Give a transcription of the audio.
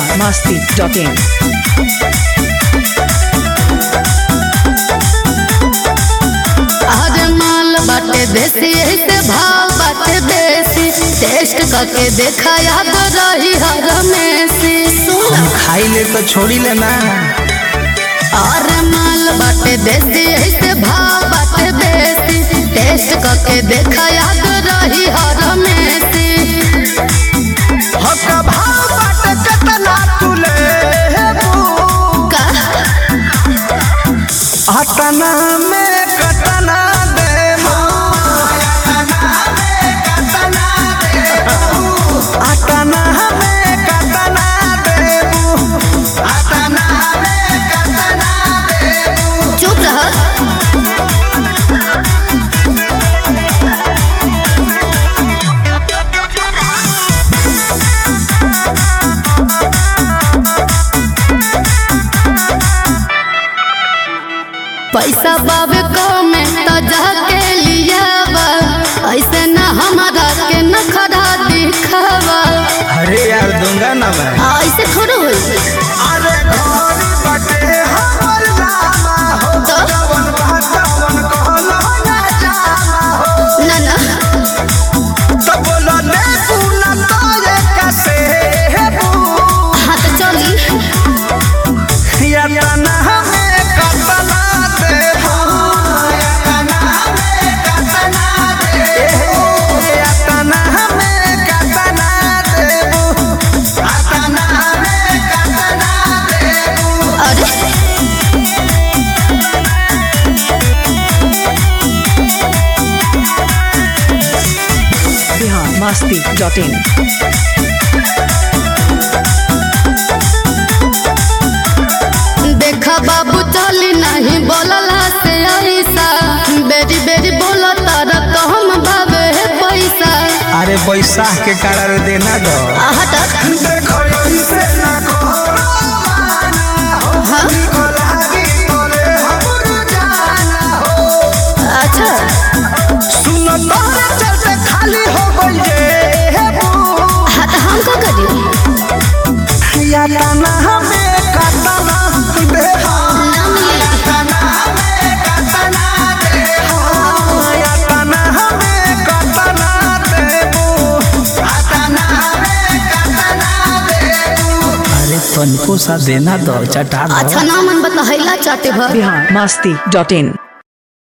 biharmasti.in अरे माल बाटे देसी ऐसे भाव बाटे बेसी टेस्ट करके देखा याद रही हर मेसी हम खाई ले तो छोड़ी ले ना अरे माल बाटे देसी ऐसे भाव बाटे बेसी टेस्ट करके देखा याद रही हर मेसी हक भाव बाटे कतना तुले का अतना में कतना देबो अतना में कतना देबो अतना में कतना देबो चुप रह पैसा बाबे कमे तो जाके लिया ऐसे न हमारा के न खड़ा दिखावा अरे यार दूंगा ना मैं ऐसे थोड़ा होई अरे घोड़ी बटे हमर लामा हो तो? जवन भातवन कहलो ना जामा हो ना ना तो बोलो ने पूना तो ये कैसे हेबू हाँ तो चली या तना हमें कतना देबू या तना हमें कतना देबू या तना हमें कतना देबू या तना हमें कतना देबू अरे biharmasti.in देखा बाबू चली नहीं बोलला से ऐसा बेरी बेरी बोला तारा तो हम भावे है पैसा अरे बैसाख के कारण देना दो हट देखो इसे ना करो माना हो हाँ कोलारी तोरे हमर जाना हो अच्छा सुनो तोरे चलते खाली हो गई ये बू हाँ तो हम का करी या तना हमें कतना दे ना मिली तना हमें कतना दे या तना हमें कतना देबू तना हमें कतना देबू अरे तनिको सा देना दो चटा दो अच्छा ना मन बतहैला चाटे भर biharmasti.in